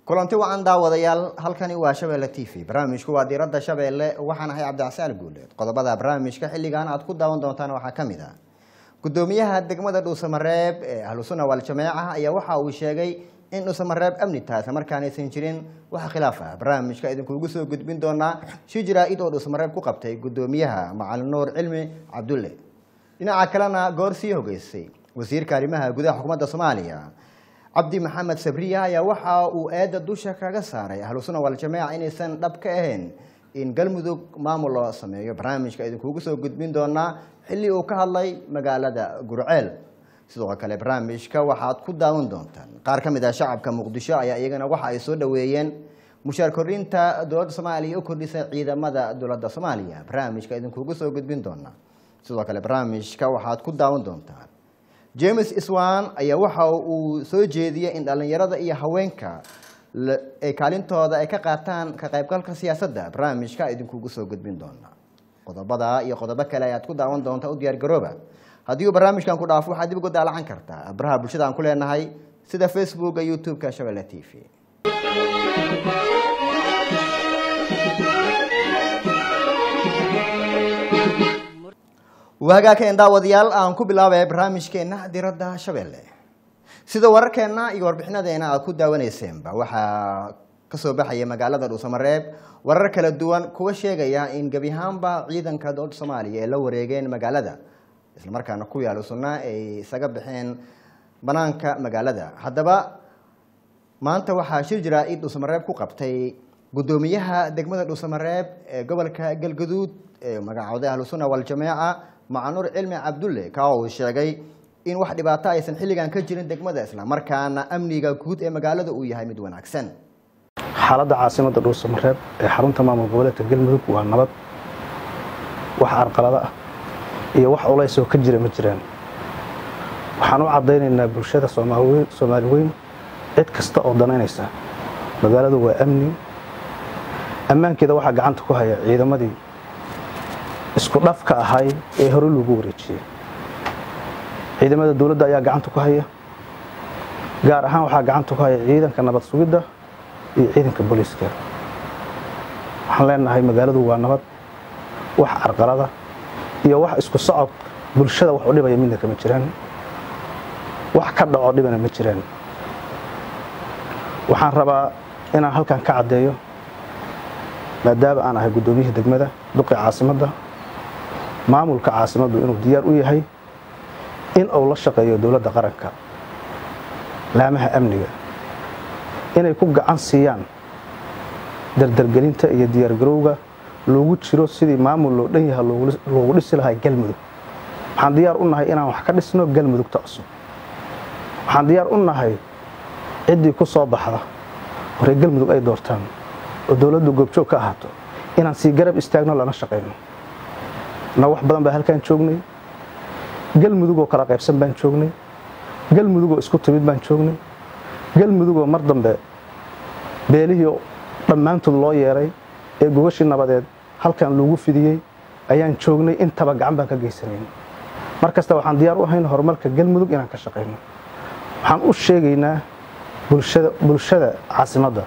kulanti wacan daawadayaal halkani waa shabeelle t v barnaamijku waa diiradda shabeelle waxaan ahay cabdicasaal guuleed qodobada barnaamijka xilligan aad ku daawan doontaan waxaa ka mid ah gudoomiyaha degmada dhuusamareeb ee ahlusuna waljamaaca ayaa waxa uu sheegay in dhuusamareeb amni tahay isla markaanaysan jirin wax khilaaf ah barnaamijka idinkuugu soo gudbin doonaa shi jaraa'id oo dhuusamareeb ku qabtay gudoomiyaha macalin nuur cilmi cabdulle dhinaca kalena goor sii hogeysay wasiirka arrimaha gudaha xukuumadda soomaaliya cabdi maxamed sabriya ayaa waxa uu eedda dusha kaga saaray ahlusuna waljamaaca inaysan dhab ka ahayn in galmudug maamul loo sameeyo barnaamijka idinkuugu soo gudbin doonaa xilli uu ka hadlay magaalada gurceel sidoo kale barnaamijka waxaad ku daawan doontaan qaar ka mid ah shacabka muqdisho ayaa iyagana waxa ay soo dhoweeyeen mushaar kordhinta dowladda soomaaliya u kordhisay ciidamada dowladda soomaaliya barnaamijka idinkuugu soo gudbin doonaa sidoo kale barnaamijka waxaad ku daawan doontaan james iswan ayaa waxa uu soo jeediyey in dhallinyarada iyo haweenka ay kaalintooda ay ka qaataan ka qaybgalka siyaasadda barnaamijka idinkuugu soo gudbin doona qodobada iyo qodobo kale ayaad ku daawan doontaa u diyaargarooba haddii uu barnaamijkan ku dhaafo waxaad dib ugu daalacan kartaa abraha bulshada aan ku leenahay sida facebooka youtube-ka shabelle t v wahagaakeen daawadayaal aan ku bilaabaya barnaamijkeena diradda shabeelle sida wararkeena iyo warbixinadeena aad ku daawaneyseenba waxaa kasoo baxaya magaalada dhuusamareeb warar kala duwan kuwa sheegaya in gebi ahaanba ciidanka dowladda soomaaliya ay la wareegeen magaalada islamarkaana ku yaalo sunna ay isaga baxeen banaanka magaalada haddaba maanta waxaa shir jaraa-id dhuusamareeb ku qabtay gudoomiyaha degmada dhuusamareeb ee gobolka galgaduud ee magacooday ahlusuna waljamaaca macanuur cilmi cabdulle ka uu sheegay in wax dhibaato aysan xilligan ka jirin degmada islamarkaana amniga guud ee magaalada uu yahay mid wanaagsan xaaladda caasimadda dhuusamareeb ee xarunta maamul goboleedka galmudug waa nabad wax arqalado ah iyo wax culays oo ka jira ma jiraan waxaan u caddaynaynaa bulshada soomaali weyn cid kasta oo danaynaysa magaaladu waa amni ammaankeeda waxaa gacanta ku haya ciidamadii isku dhafka ahay ee hore lagu wareejiyey ciidamada dowladda ayaa gacanta ku haya gaar ahaan waxaa gacanta ku haya ciidanka nabad sugidda iyo ciidanka booliiska waxaan leenahay magaaladu waa nabad wax carqalada iyo wax isku socod bulshada wax u dhibaya midna kama jiraan wax ka dhaco dhibana ma jiraan waxaan rabaa inaan halkan ka caddeeyo maadaama aan ahay guddoomiyihii degmada duqi caasimadda maamulka caasimaddu inuu diyaar u yahay in uu la shaqeeyo dowladda qaranka laamaha amniga inay ku gacan siiyaan dardargelinta iyo diyaargarowga loogu jiro sidii maamul loo dhan yaha loogu dhisi lahaa galmudug waxaan diyaar u nahay inaan wax ka dhisno galmudugta cusub waxaan diyaar u nahay ciddii ku soo baxda horey galmudug ay doortaan oo dowladdu goobjoog ka ahaato inaan sii garab istaagno lana shaqayno na wax badan baa halkaan joognay galmudugoo kala qaybsan baan joognay galmudugoo isku timid baan joognay galmudugoo mar dambe beelihii dhammaantood loo yeeray ee gogashii nabadeed halkan loogu fidiyey ayaan joognay intaba gacan baan ka geysanayn mar kasta waxaan diyaar u ahayn horumarka galmudug inaan ka shaqayno waxaan u sheegaynaa bulshada caasimadda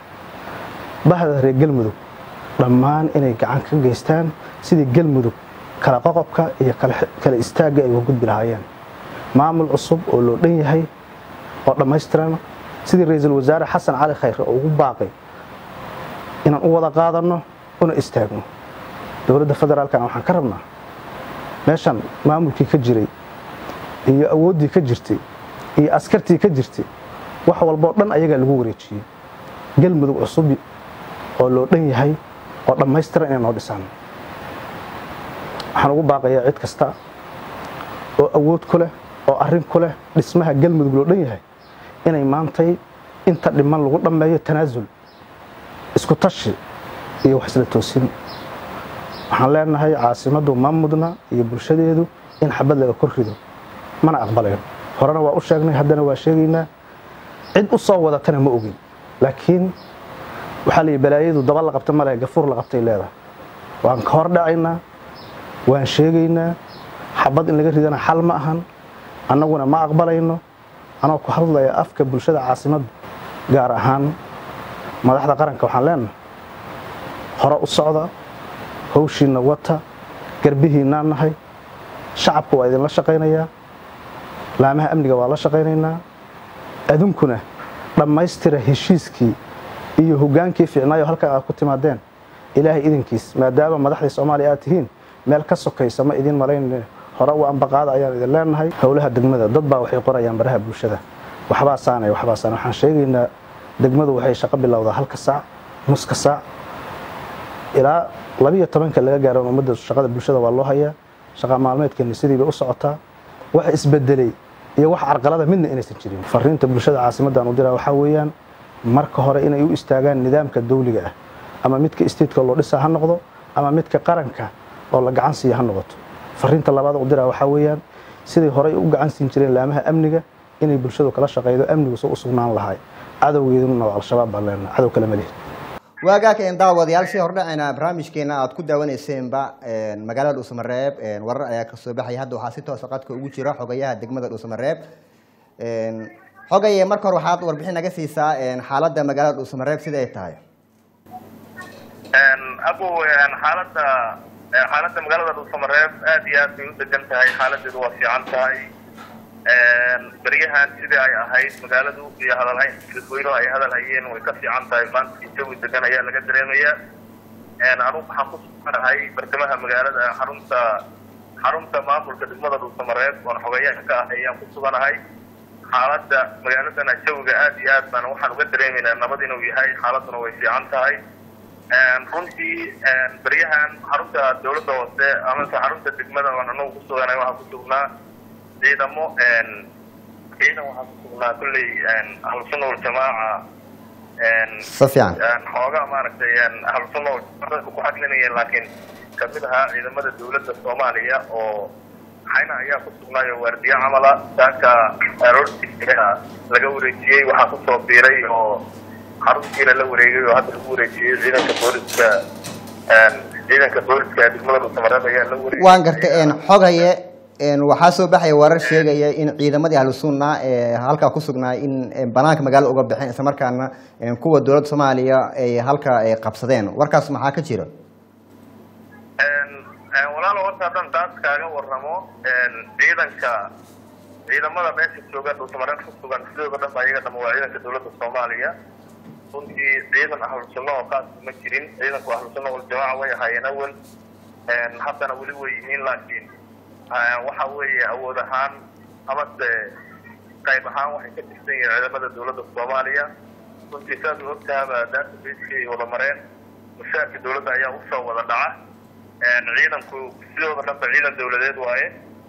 bahda reer galmudug dhammaan inay gacan ka geystaan sidii galmudug kala qoqobka iyo kala istaagga ay uga gudbi lahaayeen maamul cusub oo loo dhan yahay oo dhammaystiran sidii ra-iisul wasaare xasan cali khayre oo ugu baaqay inaan u wada qaadanno una istaagno dowladda federaalkana waxaan ka rabnaa meeshan maamulkii ka jiray iyo awooddii ka jirtay iyo askartii ka jirtay wax walboo dhan ayagaa lagu wareejiyey galmudug cusub oo loo dhan yahay oo dhammaystiran inay noo dhisaan waxaan ugu baaqayaa cid kasta oo awood ku leh oo arrin ku leh dhismaha galmudug loo dhan yahay inay maantay inta dhiman lagu dhammeeyo tanaasul isku tashi iyo wax isla toosin waxaan leenahay caasimaddu ma mudna iyo bulshadeedu in xabad laga kor rido mana aqbalayo horena waa u sheegnay haddana waa sheegaynaa cid u soo wadatana ma ogin laakiin waxaa la yidhi balaayadu daba la qabta male gafuur la qabtay leedahay waan ka hor dhacaynaa waan sheegaynaa xabad in laga ridana xal ma ahan annaguna ma aqbalayno anoo ku hadlaya afka bulshada caasimadda gaar ahaan madaxda qaranka waxaan leenahay hore u socda hawshiinna wata garbihiinnaan nahay shacabka waa idinla shaqaynayaa laamaha amniga waa la shaqaynaynaa adunkuna dhammaystira heshiiskii iyo hogaankii fiicnaayo halkan aad ku timaadeen ilaahay idinkiis maadaama madaxdii soomaaliya aad tihiin meel ka sokaysa ma idin malayn hore u ambaqaada ayaan idin leenahay howlaha degmada dad baa waxay qorayaan baraha bulshada waxbaa saanay waxbaa saanay waxaan sheegaynaa degmadu waxay shaqo bilowdaa halka saac nuska saac ilaa labiyo tobanka laga gaaro ummadda shaqada bulshada waa loo hayaa shaqa maalmeedkeena sidiiba u socotaa wax isbedelay iyo wax carqalada midna inaysan jirin fariinta bulshada caasimaddan u diraa waxaa weeyaan marka hore inay u istaagaan nidaamka dawliga ah ama midka isteedka loo dhisaa ha noqdo ama midka qaranka oo la gacan siiya ha noqoto fariinta labaad u diraa waxaa weeyaan siday horey u gacan siin jireen laamaha amniga inay bulshadu kala shaqaydo amnigu soo u sugnaan lahay cadowgeeduna waa al-shabaab baan leenahay cadow kale ma lihi waagaaka een daawadayaal si hordhacayna barnaamijkeena aad ku daawaneyseenba magaalada dhuusamareeb warar ayaa kasoo baxaya hadda waxaa si toosa qadka ugu jira xogayaha degmada dhuusamareeb xogaye marka hore waxaad warbixin naga siisaa xaaladda magaalada dhuusamareeb sida ay tahay abu xaalada xaaladda magaalada dhuusamareeb aad iyo aad bay u degan tahay xaaladeedu waa fiican tahay beryahan sidii ay ahayd magaaladu iyo hadalhayn dadweynuhu ay hadal hayeen way ka fiican tahay maanta jawi degan ayaa laga dareemaya anugu waxaan ku suganahay bartamaha magaalada xarunta xarunta maamulka degmada dhuusamareeb oon xogeyaha ka ahay ayaan ku suganahay xaaladda magaaladana jawiga aad iyo aad baan waxaan uga dareemaynaa nabad inuu yahay xaaladuna way fiican tahay runtii beryahan xarunta dawladda hoose amase xarunta degmada oon anagu ku suganahay waxaan ku sugnaa ciidamo ciidan waxaa ku sugnaa kulley ahlusunna waljamaaca si fiican xoogaa maaragtay ahlusunna waljamaaca ku xaglinayeen laakiin kamid ahaa ciidamada dawladda soomaaliya oo xayna ayaa ku sugnaayo waardiye camala saaka aroortiisa laga wareejiyey waxaa kusoo biiray oo xaruntiina la wareegay oo hadda lagu wareejiyey ciidanka booliska ciidanka booliska degmada dhuusamareeb ayaa la wareegay waan gartay xogaye waxaa soo baxaya warar sheegaya in ciidamadii ahlu sunna ee halkaa ku sugnaa in banaanka magaalada uga baxeen isla markaana kuwa dowladda soomaaliya ay halka ay qabsadeen warkaas maxaa ka jira walaalo horta haddaan taas kaaga waramo ciidanka ciidamada meesha jooga dhuusamareeb ku sugan sidooda dhan ba iyaga dhama waa ciidanka dowladda soomaaliya runtii ciidan ahlu sunna oo kaas ma jirin ciidanku ahlu sunna waljamaaca way ahaayeen awel haddana weli way yihiin laakiin waxa weeye awood ahaan amase qayb ahaan waxay ka tirsan yihiin ciidamada dowladda soomaaliya runtii saad u ogtaaba databaseki ay wada mareen mushaarka dowladda ayaa usoo wada dhaca ciidanku sidooda dhanba ciidan dowladeed waaye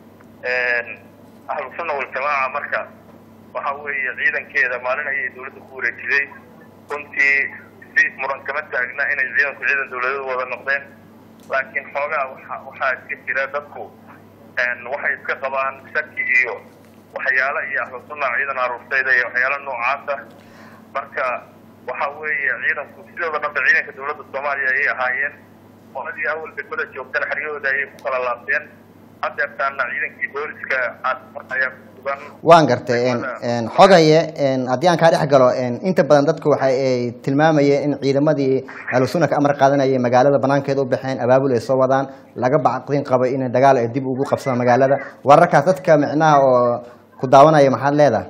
ahlu sunna waljamaaca marka waxa weeye ciidankeeda maalin ayay dowladda ku wareejiday runtii si muran kama taagna inay ciidanku ciidan dowladeed wada noqdeen laakiin xoogaa waa waxaa iska jira dadku waxay iska qabaan shaki iyo waxyaalo iyo ahlu sunna ciidan aruurtayda iyo waxyaalo noocaasa marka waxa weeye ciidanku sidooda dhanba ciidanka dowladda soomaaliya ayay ahaayeen qoladii awal degmada joogtana xeryahooda ayay ku kala laabteen hadeertaana ciidankii booliska caasimada ayaa ku sugan waan gartay xogaye haddii aan kaa dhex galo inta badan dadku waxa ay tilmaamayeen in ciidamadii ahlu sunna ka amar qaadanayay magaalada banaankeeda u baxeen abaabul ay soo wadaan laga bacdin qabo in dagaal ay dib ugu qabsadaan magaalada wararkaas dadka micnaha oo ku daawanaya maxaad leedahay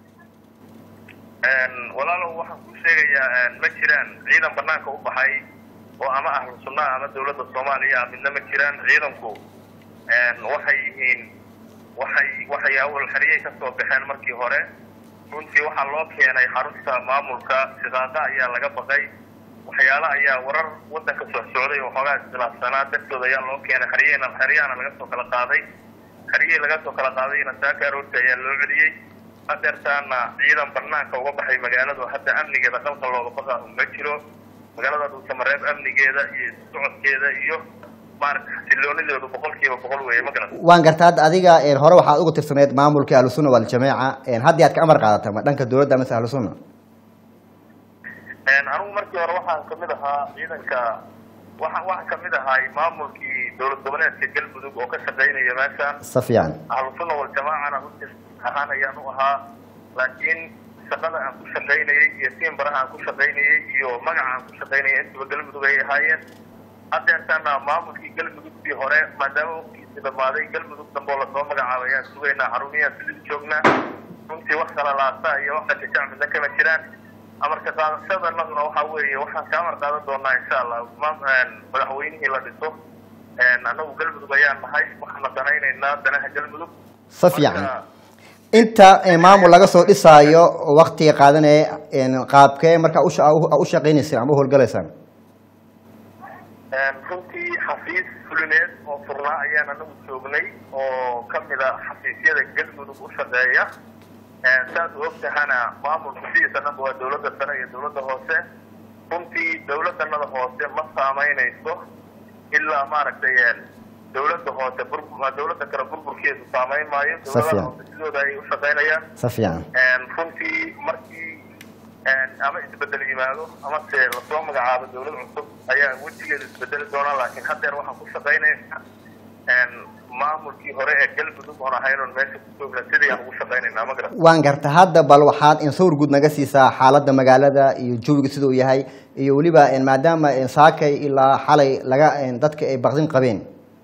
walaalow waxaan ku sheegayaa ma jiraan ciidan banaanka u baxay oo ama ahlu sunna ama dowladda soomaaliya midna ma jiraan ciidanku waxay yihiin waxay waxay awal xeriyay ka soo baxeen markii hore runtii waxaa loo keenay xarunta maamulka shiqaaqa ayaa laga baqay waxyaalo ayaa warar wadanka soo socday oo xoogaa iskhilaafsanaa dartooda ayaa loo keenay xeriyana xeriyahana laga soo kala qaaday xeriyihii laga soo kala qaadayna saaka aroorta ayaa loo celiyey hadeertaana ciidan banaanka uga baxay magaaladu hadda amnigeeda qalqal looga baqa ma jiro magaalada dhuusamareeb amnigeeda iyo socodkeeda iyo maarata xasiloonideedu boqolkiiba boqol weeye ma garan waan garta hadda adiga hore waxaad ugu tirsaneyd maamulkii ahlu sunna waljamaaca haddii aad ka amar qaadata ma dhanka dowladda amase ahlu sunna anigu markii hore waxaan kamid ahaa ciidanka waxa waxaan kamid ahay maamulkii dowlad goboleedka galmudug oo ka shaqeynaya meeshaan si fiican ahlu sunna waljamaacana runtii ahaan ayaan u ahaa laakiin shaqada aan ku shaqaynayey iyo tiimbaraha aan ku shaqaynayey iyo magaca aan ku shaqaynayay intuba galmudug ay ahaayeen haddeertaana maamulkii galmudugtii hore maadaama waqtigiisi dhamaaday galmudug dambe oo lasoo magacaabay ayaan sugaynaa xarumiyaan sidii joognaa runtii wax kala laasa iyo wax kashajac midna kama jiraan amarka qaadashadanaduna waxa weeye waxaan ka amar qaadan doonaa insha allah madaxweynihii la dhiso annagu galmudug ayaan nahay waxaana danaynaynaa danaha galmudug si fiican inta maamul laga soo dhisaayo waktiga qaadanaya qaabkee markaa u shaqaynaysaan ama u howlgalaysaan runtii xafiis fulineed oo furnaa ayaan anagu joognay oo kamid a xafiisyada galmudug u shaqeeya saad u ogtahana maamulku sidiisanaba waa dawladda sare iyo dawladda hoose runtii dawladanada hoose ma saameynayso ilaa maaragtay dawladda hoose dawladda kale burburkeedu saameyn maayo dawladaha hoose sidooda ayay u shaqeynayaan si fiican runtii markii ama isbedel yimaado ama se lasoo magacaabo dawlad cusub ayaa wejigeedu isbedeli doonaa laakiin haddeer waxaan ku shaqaynayna maamulkii hore ee galmudug oon ahaynoon meesha ku joogna sidii aan ugu shaqaynayna ma garan waan garta hadda bal waxaad insawir guud naga siisaa xaaladda magaalada iyo jawiga siduu yahay iyo weliba maadaama saakay ilaa xalay laga dadka ay baqdin qabeen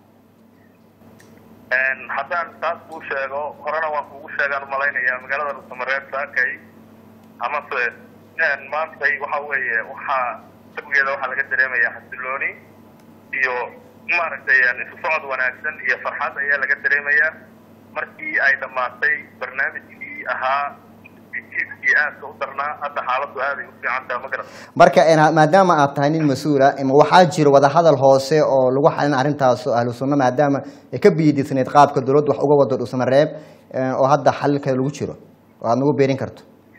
haddaan taas kuu sheego horena waan kugu sheegaan umalaynaya magaalada nusamareeb saakay amase maantay waxa weeye waxaa jawigeeda waxaa laga dareemaya xasilooni iyo maaragtay isu socod wanaagsan iyo farxad ayaa laga dareemayaa markii ay dhammaatay barnaamijkii ahaa jiifkii aadka u darnaa hadda xaaladdu aaday u fiicantaha ma garan marka maadaama aad tahay nin mas-uula waxaa jira wadahadal hoose oo lagu xalin arrintaas ahlu sunna maadaama ay ka biyidisnayd qaabka dawladdu wax uga wado dhusamareeb oo hadda xalilkeeda lagu jiro oo aad nagu beerin karto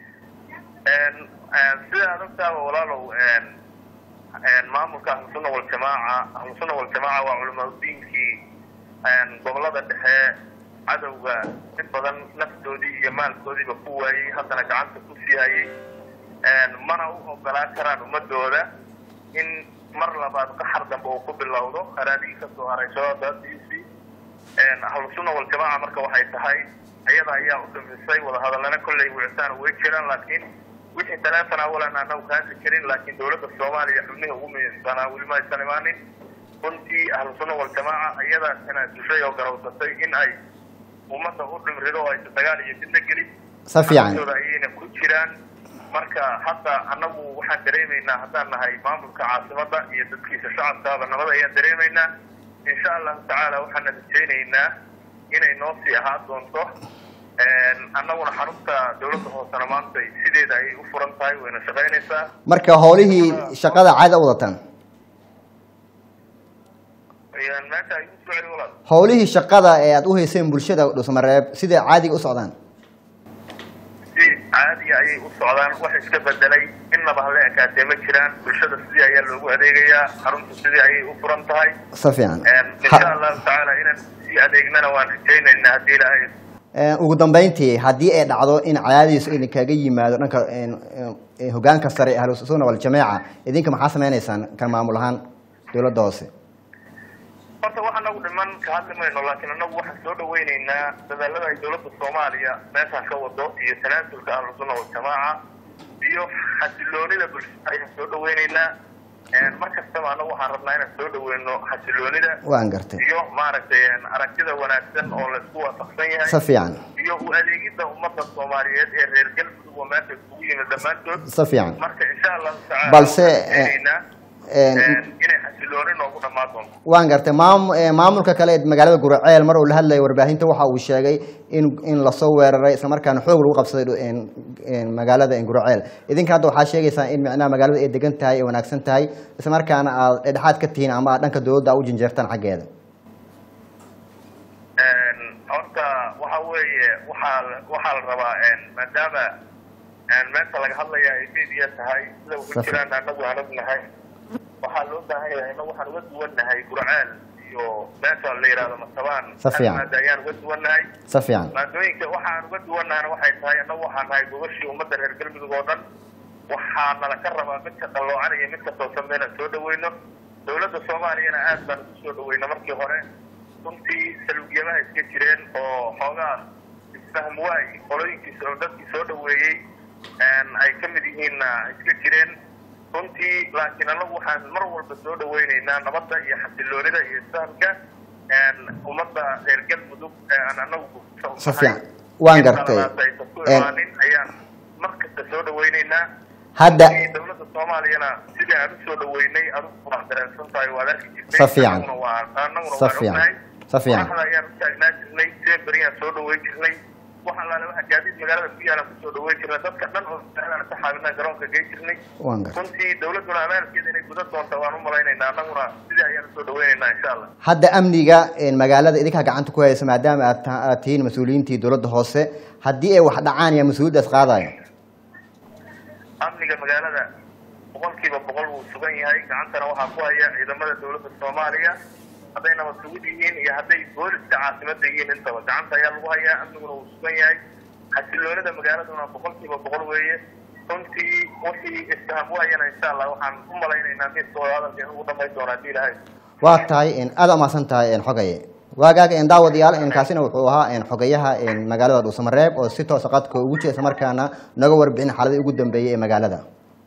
sida ad ogtaaba walaalow maamulka ahlusunna waljamaaca ahlusunna waljamaaca waa culamaudiinkii gobolada dhexe cadowga in badan naftoodii iyo maalkoodiiba ku waayey haddana gacanta ku sii hayay mana u ogolaan karaan ummadooda in mar labaad qaxar dambe uu ku bilowdo haraadihii kasoo haray shabaabdaasiisii ahlusunna waljamaaca marka waxay tahay iyada ayaa u dhamisay wadahadallana kolley wicitaan way jiraan laakiin wixii taleefon awalan anagu kaasi karin laakiin dawladda soomaaliya xubnihi ugu muhiimsanaa weli ma aysan imaanin runtii ahlusunna waljamaaca iyadaa tanaasushay oo garawsatay in ay ummadda u dhimrido oo aysa dagaal iyo fidna gelin si fiican dooda ayayna ku jiraan marka hadda anagu waxaan dareemaynaa haddaan nahay maamulka caasimada iyo dadkiisa shacabkaaba nabad ayaan dareemaynaa insha allahu tacaala waxaana rajaynaynaa inay noo sii ahaan doonto annaguna xarunta dawladda hoosena maanta sideeda ayay u furan tahay wayna shaqaynaysaa marka howlihii shaqada caada u wadataan meesha ay u soo celi walaal howlihii shaqada ee aad u hayseen bulshada dhusmareeb siday caadiga u socdaan si caadiya ayay u socdaan wax iska bedelay innaba hala ekaatee ma jiraan bulshada sidii ayaa loogu adeegayaa xarunta sidii ayay u furan tahay si fiican insha allahu tacaala inaan sii adeegnana waan rajaynaynaa haddii ilaahay ugu dambeyntii haddii ay dhacdo in cadaadiis idinkaga yimaado dhanka hogaanka sare ee ahlusunna waljamaaca idinka maxaa sameynaysaan kan maamul ahaan dawladda hoose horta wax anagu dhiman ka hadli mayno laakiin anagu waxaan soo dhaweyneynaa dadaalada ay dawladda soomaaliya meeshaan ka wado iyo tanaasulka ahlusunna waljamaaca iyo xasiloonida bulshada ayaan soo dhaweyneynaa mar kastaba anagu waxaan rabnaa inaan soo dhaweyno xasiloonida waan gartay iyo maaragtay aragtida wanaagsan oo laisku waafaqsan yahay si fiican iyo u adeegidda ummadda soomaaliyeed ee reer galmudug oo meesha isugu yimid dhammaantood si fiican marka insha allahu tacaala Balse, waxaan rajaynaynaa, inay xasilooni noogu dhammaan doonto waan gartay maam maamulka kale ee magaalada guraceel mar uu la hadlayay warbaahinta waxa uu sheegay in in lasoo weeraray isla markaana xoog lagu qabsaday dhu- magaalada guraceel idinka hadda waxaa sheegaysaa in micnaha magaalada ay degan tahay ay wanaagsan tahay isla markaana aad dhexdhexaad ka tihiin ama aad dhanka dawladda u jinjeertaan xaggeeda horta waxa weeye waxaa la- waxaa la rabaa maadaama meesha laga hadlaya ay media tahay sida ugu Safi. jiraan anagu aan ognahay waxaa loo baahan yahay inagu waxaan uga duwannahay gurceel iyo meesha la yidhahdo masabaan Si fiican. maada ayaan uga duwannahay si fiican maadooyinka waxaan uga duwannahana waxay tahay annagu waxaan nahay gogashii ummadda reer galmudug oo dhan waxaa nala ka rabaa midka qalloocan iyo midka toosan bayna soo dhaweyno dawladda soomaaliyana aad baan ugu soo dhaweyna markii hore runtii saluugyamaha iska jireen oo xoogaa isfahm waay qolooyinkiisa oo dadkii soo dhaweeyey ay ka mid yihiinna iska jireen runtii laakiin anagu waxaan mar walba soo dhaweyneynaa nabadda iyo xasiloonida iyo isfahamka ummadda reer galmudug aan anagu Si fiican. Waan gartay. aysan ku imaanin ayaan mar kasta soo dhaweyneynaa hadda dowladda soomaaliyana sidii aan usoo dhaweynay adigu waa dareensan tahay waad arki jirtay Si fiican. anaguna waa anaguna Si waan fiican. ognahay Si fiican. madaxda ayaan u taagnaa jirnay seberiyaan soo dhaweyn jirnay wax allaale waxa gaadiid magaalada ku yaalan kusoo dhaweyn jirnay dadka dhan oo aan ka xaabinaa garoonka gey jirnay waan gartay runtii dowladuna amaalkeeda inay gudan doonta waan u malaynaynaa annaguna sidii ayaan usoo dhaweynaynaa insha allah hadda amniga een, magaalada idinkaa gacanta ku haysa maadaama aad ta- aad tihiin mas-uuliyiintii dowladda hoose haddii ay wax dhacaan yaa mas-uuliyaddaas qaadayo amniga magaalada boqolkiiba boqol wuu sugan yahay gacantana waxaa ku haya ciidamada dowladda soomaaliya hadday nabad sugid yihiin iyo hadday booliska caasimada yihiin intaba gacanta ayaa lagu hayaa amniguna wuu sugan yahay xasiloonida magaaladuna boqolkiiba boqol weeye runtii wixii isfaham wahayana insha allah waxaan u malaynaynaa midkooda hadalkeena ugu dhamayn doona haddii ilahay waa tahay een, aad umahadsan tahay een, xogaye waagaaga een, daawadayaal een, kaasina wuxuu ahaa een, xogayaha een, magaalada dhuusamareeb oo si toosa qadka ugu jira isla markaana naga warbixin xaaladii ugu dambeeyey ee magaalada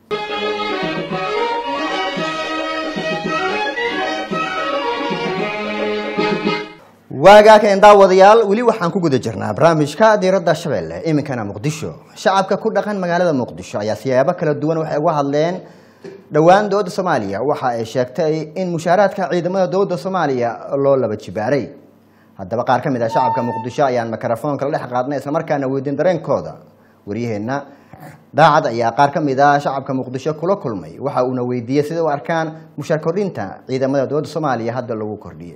waagaaka een, daawadayaal weli waxaan ku guda jirnaa barnaamijka diiradda shabeelle iminkana muqdisho shacabka ku dhaqan magaalada muqdisho ayaa siyaabo kala duwan waxay uga hadleen dhowaan dowladda soomaaliya waxa ay sheegtay in mushaaraadka ciidamada dowladda soomaaliya loo laba jibaaray haddaba qaar ka mid ah shacabka muqdisho ayaan mikrofoonka la dhex qaadnay islamarkaana weydiin dareenkooda waryaheenna daacad ayaa qaar ka mid ah shacabka muqdisho kula kulmay waxa uuna weydiiyey sida u arkaan mushaar kordhinta ciidamada dowladda soomaaliya hadda lagu kordhiyey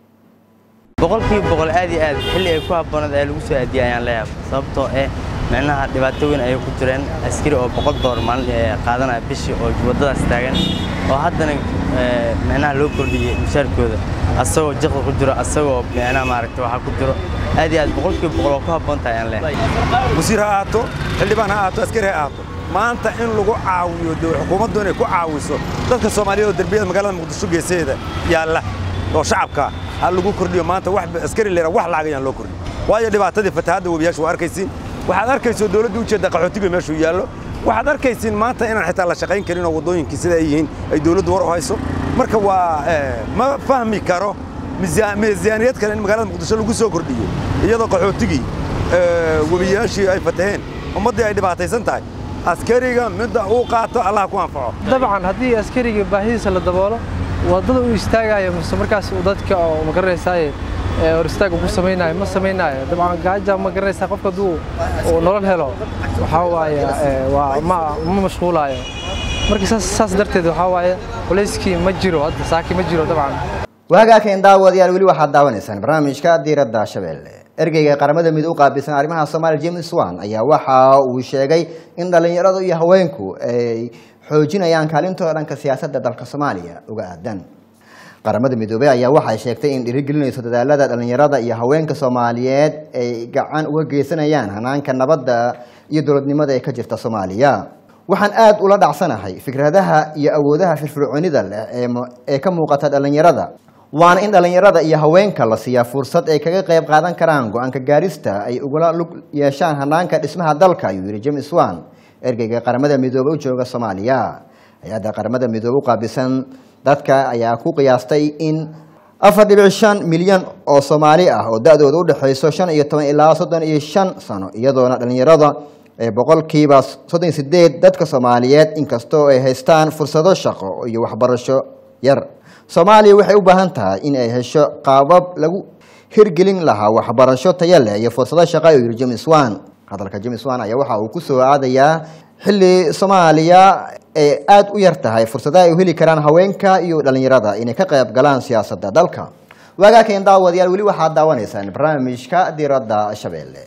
boqolkiiba boqol aad iyo aad xilli ay ku habboonaed ee lagu soo aadiyay ayaan leeyahay sababtoo eh micnaha dhibaato weyn ayay ku jireen askari oo boqol doolar maalin ee qaadanaya bishii oo waddadaas taagan oo haddana eh, micnaha loo kordhiyey mushaarkooda asagoo jiqda ku jiro asagoo micnaha maaragta waxaa ku jiro aad iyo aad boqolkiiba boqol oo ku habboon tahay ayaan leeyahay wasiir ha ahaato xildhibaan ha ahaato askari ha ahaato maanta in lagu caawiyo dee xukuumaddu inay ku caawiso dadka soomaaliyeed oo derbiyada magaalada muqdisho geesaheeda yaalla oo shacabka ha lagu kordhiyo maanta wax askari leera wax lacag ayaan loo kordhin waayo dhibaatadii fatahaadda webiyaasha waa arkaysiin waxaad arkayso dowladda ujeedda qaxootiga meeshuu yaallo waxaad arkaysiin maanta inaan xitaa la shaqayn karin oo waddooyinkii sida ay yihiin ay dowladdu war u hayso marka waa eh, ma fahmi karo miisaan- miisaaniyad kale in magaalada muqdisho lagu soo kordhiyo iyadoo qaxootigii eh, webiyaashii ay fataheen ummaddii ay dhibaataysan tahay askariga midda uu qaato allah ku anfaco dabcan haddii askariga baahidiisa la daboolo waddada uu istaagayo mise markaas uu dadka oo ma garanaysaay ee hor istaag ugu samaynayo ma samaynayo dabcan gaaja ma garanaysaa qofka hadduu uu nolol helo waxaa waaye ee, waa ma ma mashquulaayo marka saas saas darteed waxaa waaye culayskii ma jiro hadda saaki ma jiro dabcan waagaakeen daawadayaal weli waxaad daawanaysaan barnaamijka diiradda shabeelle ergeyga qaramada mid u qaabilsan arrimaha soomaaliya james wan ayaa waxa uu sheegay in dhallinyaradu iyo haweenku ay xoojinayaan kaalintooda dhanka siyaasadda dalka soomaaliya uga aadan qaramada midoobey ayaa waxay sheegtay in dhiirigelinayso dadaalada dhallinyarada iyo haweenka soomaaliyeed ay gacan uga geysanayaan hanaanka nabadda iyo dowladnimada ee ka jirta soomaaliya waxaan aad ula dhacsanahay fikradaha iyo awoodaha firfircoonida leh ee mu- ee ka muuqata dhallinyarada waana in dhallinyarada iyo haweenka la siiyaa fursad ay kaga qayb qaadan karaan go-aanka gaarista ay ugula lug yeeshaan hanaanka dhismaha dalka ayuu yidhi james wan ergeyga qaramada midoobe u jooga soomaaliya hay-adda qaramada midoobe u qaabilsan dadka ayaa ku qiyaastay in afar dhibic shan milyan oo soomaali ah oo da-dooda u dhexayso shan iyo toban ilaa soddon iyo shan sano iyadoona dhallinyarada ee boqolkiiba soddon iyo sideed dadka soomaaliyeed inkastoo ay haystaan fursado shaqo iyo waxbarasho yar soomaaliya waxay u baahan tahay in ay hesho qaabab lagu hirgelin lahaa waxbarasho tayo leh iyo fursado shaqo ayuu yidhi james wan hadalka james wan ayaa waxa uu ku soo aadayaa xilli soomaaliya ay aada u yar tahay fursadaha ay u heli karaan haweenka iyo dhallinyarada inay ka qayb galaan siyaasadda dalka waagaakeen daawadayaal weli waxaad daawanaysaan barnaamijka diiradda shabeelle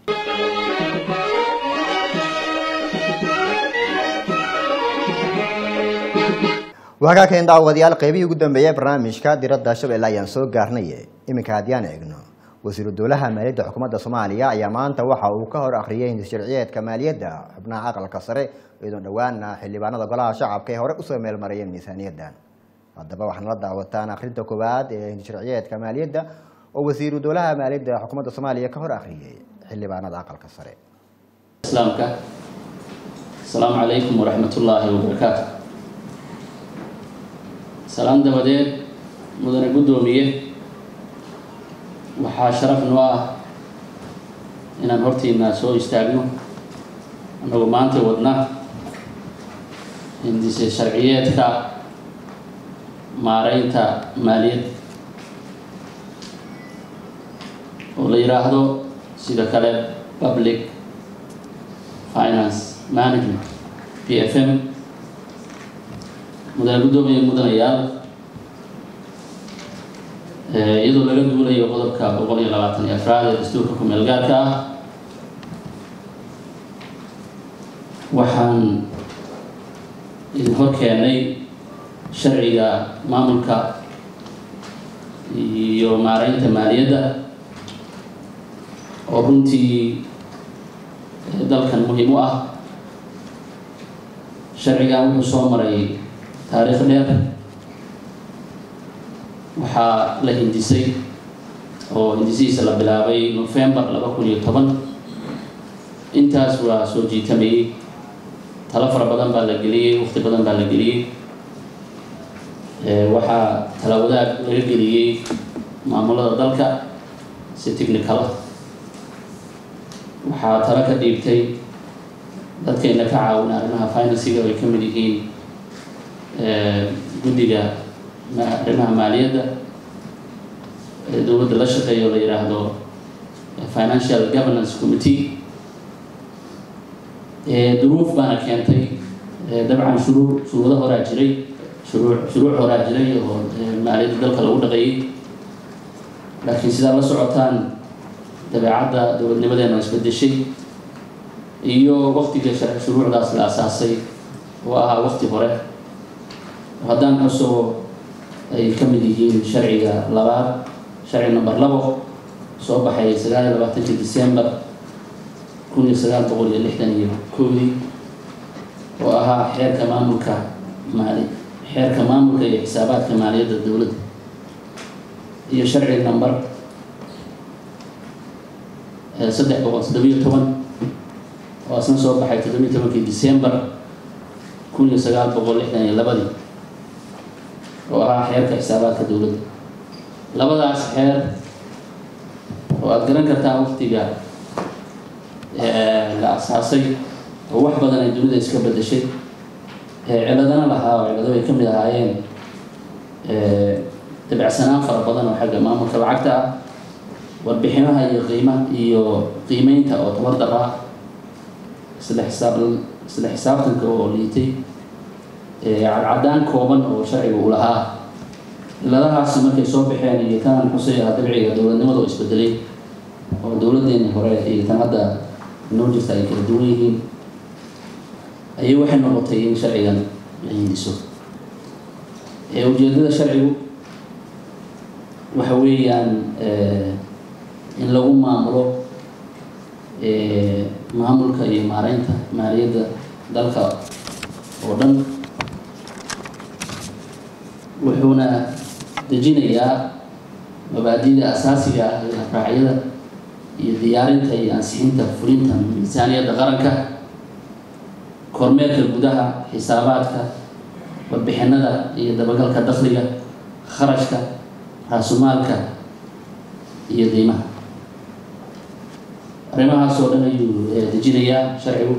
waagaakeen daawadayaal qeybihii ugu dambeeyay barnaamijka diradda shabeelle ayaan soo gaarnay iminka haddiyaan eegno wasiiru dowlaha maaliyadda xukuumadda soomaaliya ayaa maanta waxa uu ka hor akhriyay hindis sharciyeedka maaliyadda xubnaha aqalka sare iyadoo dhowaana xildhibaanada golaha shacabka ay hore usoo meelmarayeen miisaaniyaddan haddaba waxaana la daawataan akhrinta koowaad ee hindis sharciyeedka maaliyadda oo wasiiru dowlaha maaliyadda xukuumadda soomaaliya ka hor akhriyay xildhibaanada aqalka sare islaamka asalaamu calaykum waraxmat ullaahi wabarakaatu salaan dabadeed mudane guddoomiye waxaa sharaf noo ah inaan hortiina soo istaagno annagoo maanta wadna hindise sharciyeedka maareynta maaliyadda oo la yidhaahdo sida kale public finance management p f m mudane guddoomiye mudanayaal iyadoo laga duulayo qodobka boqol iyo labaatan iyo afraad ee dastuurka ku-meel gaarka ah waxaan idin hor keenay sharciga maamulka iyo maareynta maaliyadda oo runtii dalkan muhiim u ah sharcigan wuxuu soo maray taariikh dheer waxaa la hindisay oo hindisihiisa la bilaabay november laba kun iyo toban intaas waa soo jiitamayey talo fara badan baa la geliyey waqti badan baa la geliyey waxaa tala wadaag laga geliyey maamulada dalka si technicala waxaa talo ka dhiibtay dadkayna ka caawina arrimaha finansiga ay ka mid yihiin guddiga arrimaha maaliyadda ee dowladda la shaqeeya oo la yidhaahdo financial governance committee duruuf baana keentay dabcan shuruu shuruudo horaa jiray shuruu shuruuc horaa jiray oo maaliyadda dalka lagu dhaqeeyey laakiin sidaa la socotaan dabeecadda dowladnimadeena isbedeshay iyo waqtiga shuruucdaas la asaasay oo ahaa waqti hore haddaan cusoo ay ka mid yihiin sharciga labaad sharci number labo soo baxay sagaal iyo labaatankii december kun iyo sagaal boqol iyo lixdan iyo koodii oo ahaa xeerka maamulka maali xeerka maamulka iyo xisaabaadka maaliyadda dowladda iyo sharci number saddex boqol toddobiyo toban oo asna soo baxay toddobiyo tobankii december kun iyo sagaal boqol lixdan iyo labadii oo ahaa xeerka xisaabaadka dowladda labadaas xeer oo aada garan kartaa waqtiga la asaasay oo wax badan ay dunida iska bedeshay ciladana lahaa oo cilado ay ka mid ahaayeen dabacsanaan fara badan oo xagga maamulka lacagta ah warbixinaha iyo qiima iyo qiimeynta oo tabar dar ah isla xisaab isla xisaabtanka oo liitay cadcadaan kooban oo sharciga uu lahaa ciladahaasi markay soo baxeen iyo kanaan xusay ah dabciga dowladnimada oo isbedelay oo dowladdeeni hore iyo tan hadda noo jirta ay kala duwan yihiin ayay waxay noqotay in sharcigan la hindiso ujeedada sharcigu waxa weeyaan in lagu maamulo maamulka iyo maareynta maaliyadda dalka oo dhan wuxuuna dejinayaa mabaadida asaasiga ah ee raacyada iyo diyaarinta iyo ansixinta fulinta miisaaniyadda qaranka kormeerka gudaha xisaabaadka warbixinada iyo dabagalka dakhliga kharashka raasumaalka iyo qiimaha arrimahaas oo dhan ayuu dejinayaa sharcigu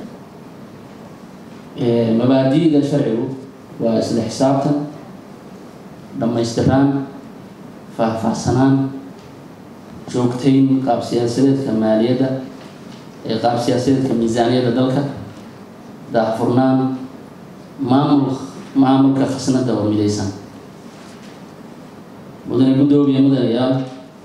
mabaadi'da sharcigu waa isla xisaabtan dhammaystiraan faahfaahsanaan joogtayn qaab siyaasadeedka maaliyadda ee qaab siyaasadeedka miisaaniyadda dalka daahfurnaan maamul maamulka khasnada oo midaysan mudane guddoomiye mudanayaal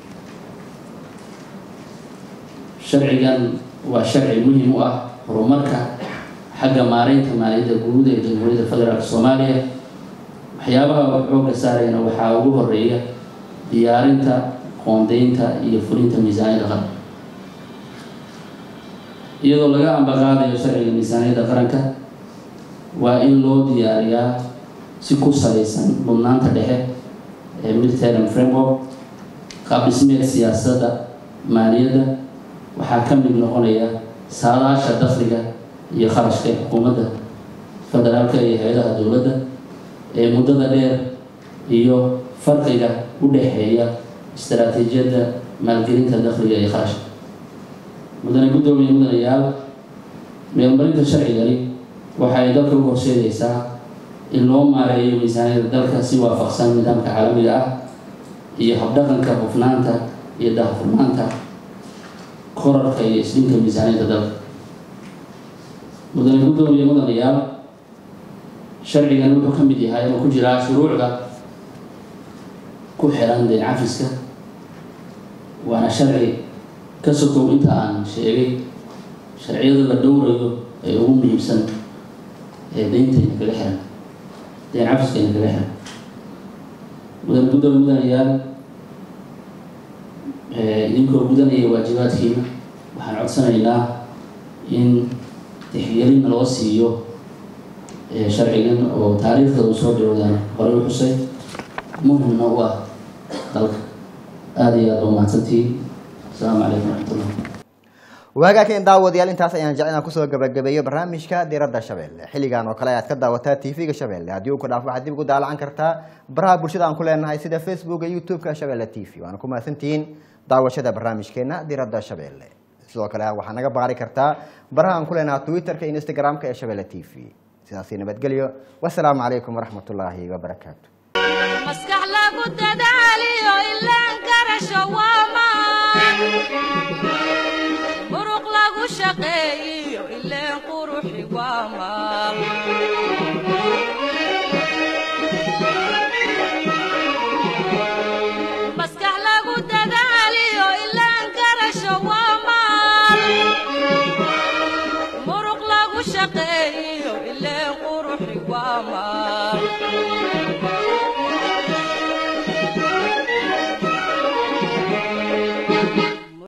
sharcigan waa sharci muhiim u ah horumarka xagga maareynta maaliyadda guud ee jamhuuriyadda federaalk soomaaliya waxyaabaha xoogga saarayna waxaa ugu horeeya diyaarinta qoondeynta iyo fulinta miisaaniyadda qaranka iyadoo laga ambaqaadayo sharciga miisaaniyadda qaranka waa in loo diyaariyaa si ku salaysan mudnaanta dhexe ee militarian framework qaab dhismeed siyaasadda maaliyadda waxaa ka mid noqonaya saadaasha dakhliga iyo kharashka xukuumadda federaalka iyo hay-adaha dowladda ee muddada dheer iyo farqiga u dhexeeya istaraatiijiyadda maalgelinta dakhliga iyo kharashka mudane guddoomiye mudanayaal meelmarinta sharcigani waxa ay dalka u horseedaysaa in loo maareeyo miisaaniyada dalka si waafaqsan nidaamka caalamiga ah iyo habdhaqanka hufnaanta iyo daahfurnaanta korarka iyo isdhinka miisaaniyadda dalka mudane guddoomiye mudanayaal sharcigan wuxuu ka mid yahay ama ku jiraa shuruucda ku xiran deen cafiska waana sharci ka sokow inta aan sheegay sharciyada la dhowrayo ee ugu muhiimsan ee deyntayna kaga xiran deen cafiskayna kaga xiran mudane guddoomiye mudanayaal idinkoo gudanaya waajibaadkiina waxaan codsanaynaa in tixgelin loo siiyo sharcigan oo taariikhda uu soo dhowdaan horey u xusay muhimna u ah dalka aada iyo aada u mahadsantihiin asalaamu calaykum waraxmatullah waagaakan daawadayaal intaas ayaan jecel inaan kusoo gabagabeeyo barnaamijka diradda shabeelle xilligan oo kale ayaad ka daawataa tv-ga shabeelle haddii uu ku dhaaf waxaad dib ugu daalacan kartaa baraha bulshada aan ku leenahay sida facebooka youtube-ka shabeelle t v waana ku mahadsantihiin daawashada barnaamijkeena diradda shabeelle sidoo kale waxaa naga baari kartaa baraha aan ku leenahay twitter-ka iyo instagram-ka ee shabeelle t v sidaasi nabadgelyo wasalaamu calaykum waraxmat ullaahi wabarakaatu maskax lagu dadaaliyo ilaan garasho waamaan muruq lagu shaqeeyiyo ileen quruxi waamaan maskax lagu dadaaliyo ilaan garasho waamaan muruq lagu shaqeeyiyo ileen quruxi waamaan